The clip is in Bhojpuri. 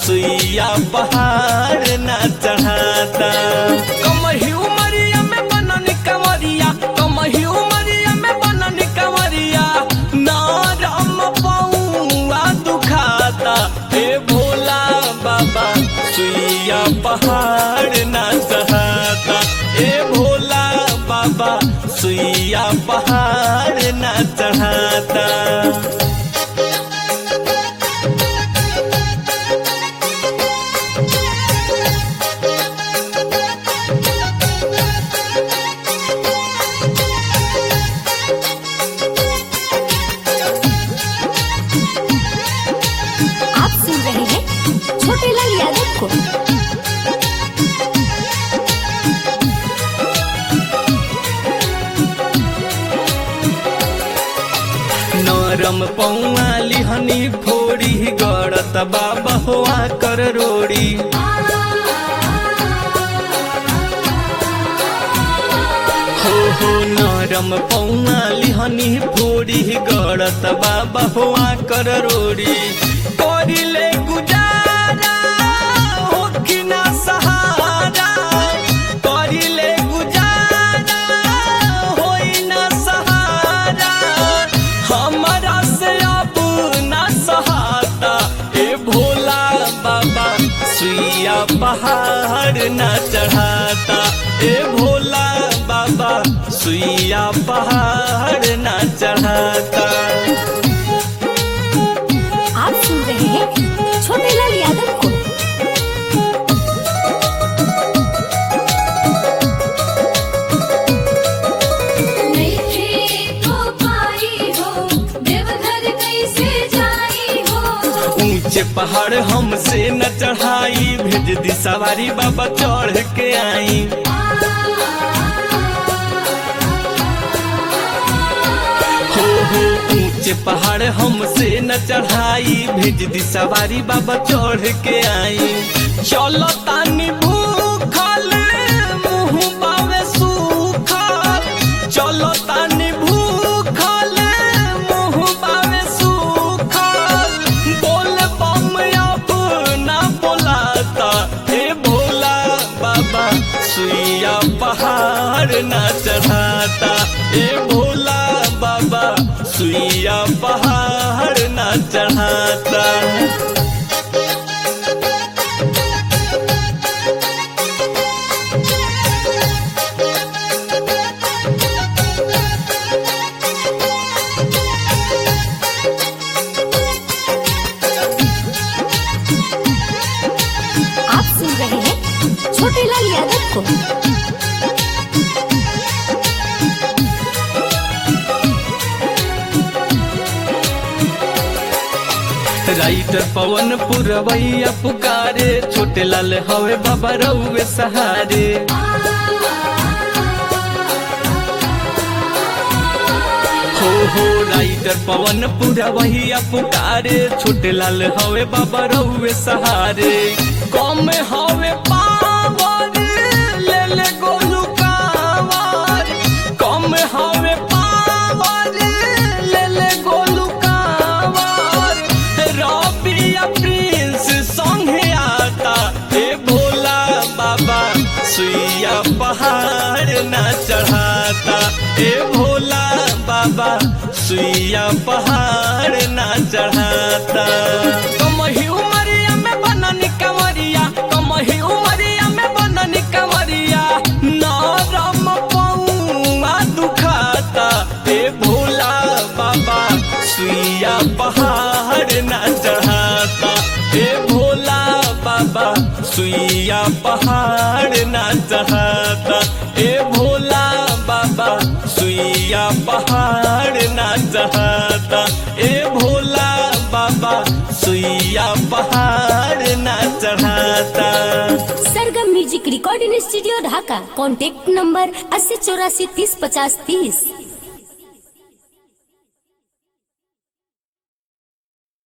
सुइया पहाड़ ना चढ़ाता कमही उमरिया में बनन कंवरिया कमही उमरिया में बनन कंवरिया नारम पौआ दुखाता हे भोला बाबा सुइया पहाड़ ना चढ़ाता हे भोला बाबा सुइया पहाड़ ना चढ़ाता आप सुन रहे हैं छोटे लाल यादव को नरम पौआ लिहनी फोड़ी गड़त बाबा हुआ कर रोड़ी हो हो नरम पौआ लिहनी फोड़ी गड़त बाबा हुआ कर रोड़ी करिले गुजारा हो कि ना सहारा करिले गुजारा होई ना सहारा हमरा से अब ना सहाता ए भोला बाबा सुइया पहाड़ ना चढ़ाता ए भोला बाबा सुइया पहाड़ ना चढ़ाता आप सुन रहे हैं छोटे लाल यादव को नैखे को पाई हो देवघर कैसे जाई हो ऊंचे पहाड़ हमसे न चढ़ाई भेज दी सवारी बाबा चढ़ के आई हो हो ऊंचे पहाड़ हमसे न चढ़ाई भेज दी सवारी बाबा चढ़ के आई चलो तानी भूखल मुंह बावे सूखल चलो तानी भूखल मुंह बावे सूखल बोल बम अब ना बोलाता हे भोला बाबा सुइया पहाड़ ना चढ़ाता ए भोला बाबा सुइया पहाड़ ना चढ़ाता आप सुन रहे हैं छोटे लाल यादव को राइटर पवन पुरवैया पुकारे छोटे लाल हवे बाबा रउए सहारे हो हो राइटर पवन पुरवैया पुकारे छोटे लाल हवे बाबा रउए सहारे कम हवे पावर ले ले गोलू कावर कम हवे पावर ले ले गोलू कावर रबिया प्रिंस संगे आता हे भोला बाबा सुइया पहाड़ ना चढ़ाता हे भोला बाबा सुइया पहाड़ ना चढ़ाता कमही उमरिया में बनन कंवरिया कमही उमरिया में बनन कंवरिया नरम पौआ दुखाता हे भोला बाबा सुइया पहाड़ ना चढ़ाता हे भोला बाबा सुइया पहाड़ ना चढ़ाता हे भोला बाबा सुइया पहाड़ ना चढ़ाता ए भोला बाबा सुइया पहाड़ ना चढ़ाता Sargam music recording studio Dhaka contact number अस्सी चौरासी तीस पचास तीस